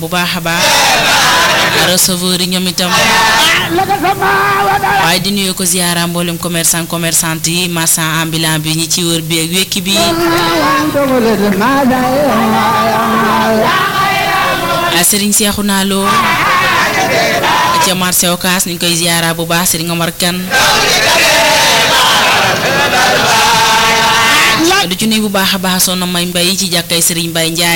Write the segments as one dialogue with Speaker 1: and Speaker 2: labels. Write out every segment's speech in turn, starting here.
Speaker 1: bu baax a baax receveur yi ñoom itam waaye di nuyu ko ziara mboolem commerçant commerçante yi marchand ambulant bi ñi ci wër bi ak wekki bi Serigne Cheikhouna Lo ca marché Ocass ñu ngi koy ziara bu baax Serigne Omar Kane du ci nuyu bu baax a baax soxna May Mbay ci jàkkay Serigne Mbay Njaay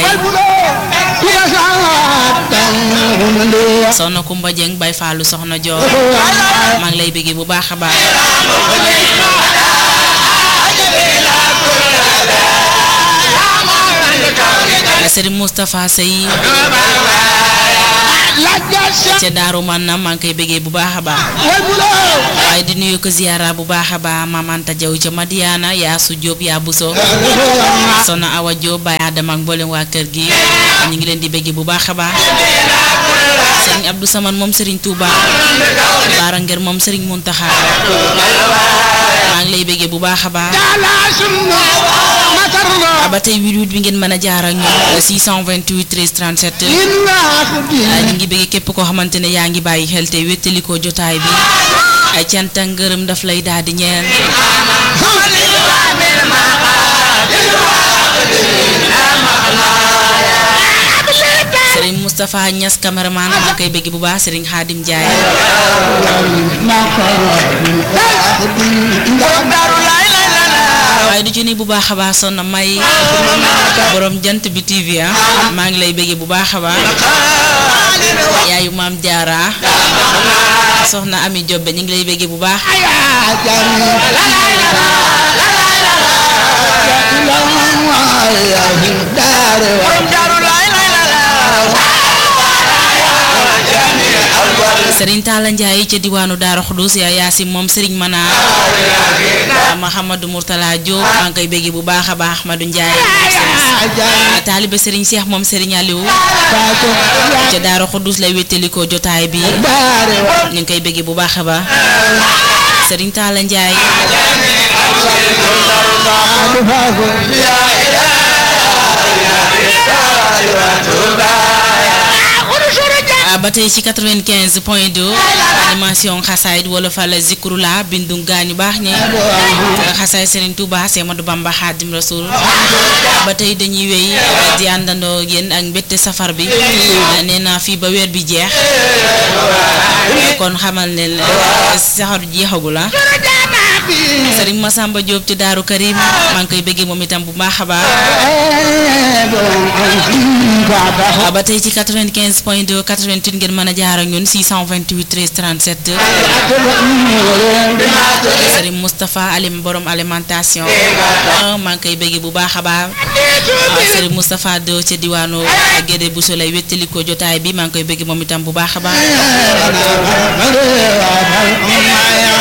Speaker 1: soxna Kumba Jeng Bay Fallu soxna Joor maa ngi lay bëggee bu baax a baax Serigne Moustapha Sey ca Daaru Manam maa ngi koy bëggee bu baax a baax waaye di nuyu ko ziyaara bu baax a baax Maam Anta Jaw ca Madiana yaa su Jóob yaa Buso Soxna Awa Jóob Baay Adama ak mboolem waa kër gi ñu ngi leen di bëggee bu baax a baax Serigne Abdou Saman moom Serigne Touba Baara Ngër moom Serigne Muntaxa maa ngi lay bëggee bu baax a baax ba tey 88 bi ngeen mën a jaar ak ñun 628 13 37 ñu ngi bëggee képp koo xamante ne yaa ngi bàyyi xel te wéttalikoo jotaay bi ay cant ak ngërëm daf lay daal di ñeel Serigne Moustapha Niass cameraman maa koy bëgg bu baax Serigne Khadim Ndiaye waaye du ci ni bu baax a baax sonna may borom jant bi TV ah maa ngi lay bëgg bu baax a baax yaayu maam jaara soxna Ami Jobbe ñu ngi lay bëgg bu baax Serigne Talla Ndiaye ca diwaanu Daara Xudus yaa Yaasim moom Serigne Mana Mahamadou Mourtala Diop maa ngi koy bëgg bu baax a baax Ahmadou Ndiaye taalibe Serigne Cheikh moom Serigne Aliou ca Daara Xudus lay wéttalikoo jotaay bi ñu ngi koy bëgg bu baax a baax Serigne Talla Ndiaye ba tey ci 95 point 2 animation xasaayid wala fa la zikru la bindu gaañu baax ñi xasaay Serigne Touba Semadou Bamba Xaadim Rasul ba tey dañuy wéy di àndandoo yéen ak mbette safar bi nee naa fii ba weer bi jeex kon xamal ne saxaru jeexagu la Serigne Massamba Diop ci Daaru Karim maa ngi koy bëggee moom itam bu baax a baax ba tey ci 95 point 2 88 ngeen mën a jaar ak ñun 628 13 37 Serigne Moustapha Alim borom alimentation maa ngi koy bëggee bu baax a baax Serigne Moustapha Do ca diwaanu Gédé Bousso lay wéttali ko jotaay bi maa ngi koy bëggee moom itam bu baax a baax